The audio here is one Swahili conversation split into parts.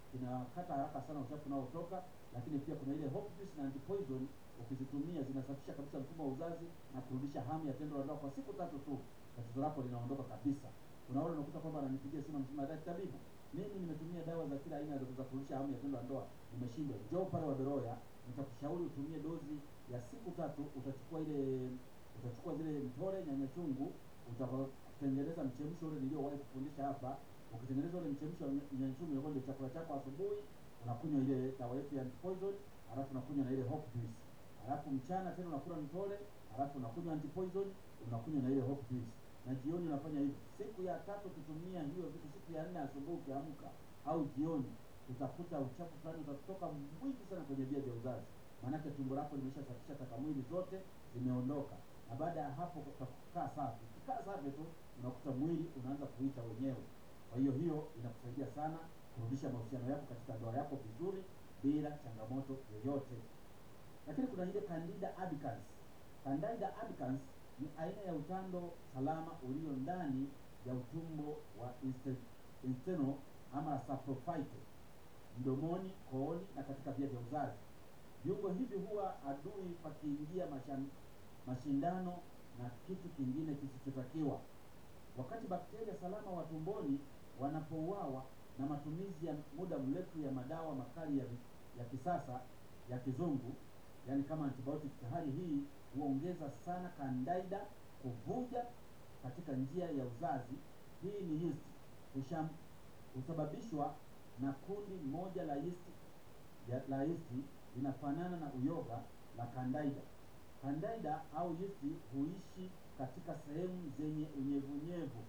kinakata haraka sana uchafu unaotoka, lakini pia kuna ile Hope Juice na antipoison ukizitumia zinasafisha kabisa mfumo wa uzazi na kurudisha hamu ya tendo la ndoa kwa siku tatu tu, tatizo lako linaondoka kabisa. Kuna wale unakuta kwamba ananipigia simu anasema, daktari tabibu, mimi nimetumia dawa za kila aina za kurudisha hamu ya tendo la ndoa, nimeshindwa. Njoo pale Waberoya, nitakushauri utumie dozi ya siku tatu. Utachukua ile utachukua zile mtore, nyanya chungu, utatengeneza mchemsho ule niliowahi kufundisha hapa. Ukitengeneza ule mchemsho wa nyanya chungu, inakuwa ndio chakula chako asubuhi. Unakunywa ile dawa yetu ya antipoison, halafu unakunywa na ile hope juice, halafu mchana tena unakula mtore, halafu unakunywa antipoison, unakunywa na ile hope juice na jioni unafanya hivi. Siku ya tatu ukitumia hiyo vitu, siku ya nne asubuhi ukiamka au jioni, utakuta uchafu fulani utatoka mwingi sana kwenye via vya uzazi, maanake tumbo lako limeshasafisha taka mwili zote zimeondoka, na baada ya hapo utakaa safi. Ukikaa safi tu unakuta mwili unaanza kuita wenyewe. Kwa hiyo hiyo inakusaidia sana kurudisha mahusiano yako katika ndoa yako vizuri bila changamoto yoyote. Lakini kuna ile Candida albicans. Candida albicans ni aina ya utando salama ulio ndani ya utumbo wa inste- intestinal ama saprophyte, mdomoni, kooni na katika via vya uzazi. Viungo hivi huwa adui pakiingia mashan- mashindano na kitu kingine kisichotakiwa. Wakati bakteria salama wa tumboni wanapouawa na matumizi ya muda mrefu ya madawa makali ya, ya kisasa ya kizungu, yani kama antibiotic, hali hii huongeza sana Candida kuvuja katika njia ya uzazi. Hii ni yeast husham husababishwa na kundi moja la yeast ya, la yeast linafanana na uyoga la Candida. Candida au yeast huishi katika sehemu zenye unyevunyevu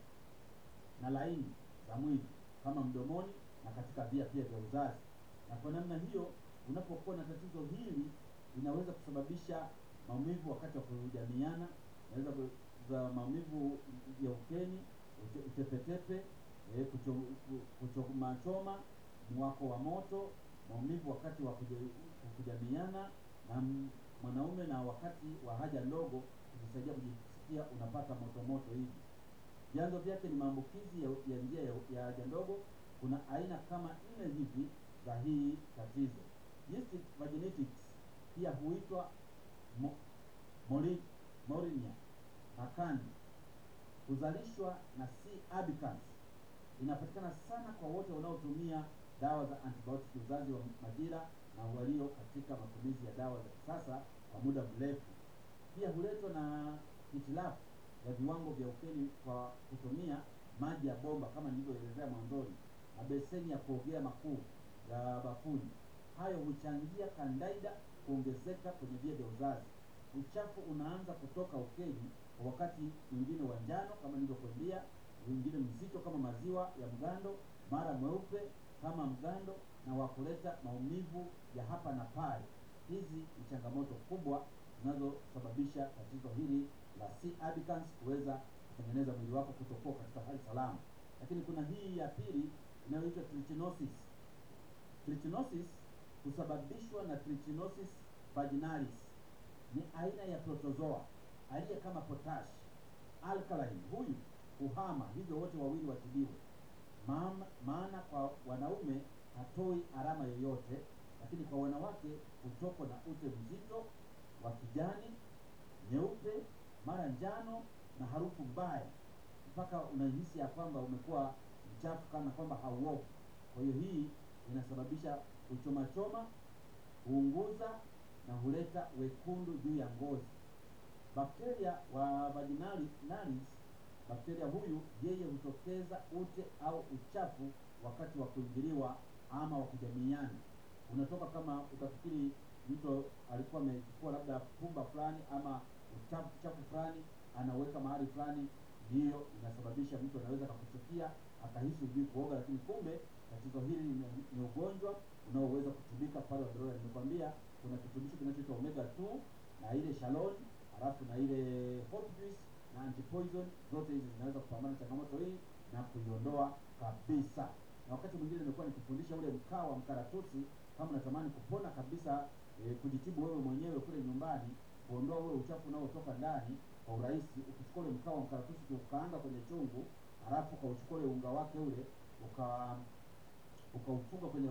na laini za mwili kama mdomoni na katika via pia vya uzazi, na kwa namna hiyo unapokuwa na tatizo hili inaweza kusababisha maumivu wakati wa kujamiana, inaweza za maumivu ya ukeni, ute- utepetepe, eh, kucho- ku- kuchomachoma, mwako wa moto, maumivu wakati wa kuja- kujamiana na m- mwanaume na wakati wa haja ndogo, kujisaidia kujisikia unapata moto moto hivi. Vyanzo vyake ni maambukizi ya, ya njia ya, ya haja ndogo. Kuna aina kama nne hivi za hii tatizo. Yeast vaginitis pia huitwa mo, mori, morinia makani, huzalishwa na C. albicans. Inapatikana sana kwa wote wanaotumia dawa za antibiotic uzazi wa majira na walio katika matumizi ya dawa za kisasa kwa muda mrefu. Pia huletwa na hitilafu ya viwango vya ukeni kwa kutumia maji ya bomba kama nilivyoelezea mwanzoni, na beseni ya kuogea makuu ya bafuni. Hayo huchangia Candida kuongezeka kwenye via vya uzazi. Uchafu unaanza kutoka ukeni kwa wakati mwingine wa njano kama nilivyokuambia, mwingine mzito kama maziwa ya mgando, mara mweupe kama mgando, na wa kuleta maumivu ya hapa na pale. Hizi ni changamoto kubwa zinazosababisha tatizo hili la C. albicans kuweza kutengeneza mwili wako kutokuwa katika hali salama. Lakini kuna hii ya pili inayoitwa trichinosis. Trichinosis husababishwa na Trichinosis vaginalis. Ni aina ya protozoa aliye kama potash alkaline. Huyu huhama, hivyo wote wawili watibiwe. Maana, maana kwa wanaume hatoi alama yoyote, lakini kwa wanawake hutokwa na ute mzito wa kijani, nyeupe, mara njano na harufu mbaya, mpaka unahisi ya kwamba umekuwa mchafu kana kwamba hauogi. Kwa hiyo hii inasababisha uchomachoma, huunguza na huleta wekundu juu ya ngozi. Bakteria wa vaginalis, bakteria huyu yeye hutokeza ute au uchafu wakati wa kuingiliwa ama wa kujamiiana. Unatoka kama utafikiri mtu alikuwa amechukua labda pumba fulani ama uchafu chafu fulani anaweka mahali fulani, ndiyo inasababisha mtu anaweza akakuchukia akahisi hujui kuoga, lakini kumbe tatizo hili ni, ni ugonjwa unaoweza kutibika pale Waberoya. Nimekwambia kuna kirutubisho kinachoitwa omega 2 na ile shalon halafu na ile hope juice na antipoison, zote hizi zinaweza kupambana na changamoto hii na kuiondoa kabisa. Na wakati mwingine nimekuwa nikifundisha ule mkaa wa mkaratusi, kama unatamani kupona kabisa e, kujitibu wewe mwenyewe kule nyumbani, kuondoa ule uchafu unaotoka ndani kwa urahisi, ukichukua ule mkaa wa mkaratusi ukaanga kwenye chungu, halafu ukauchukua ule unga wake ule uka ukaufunga kwenye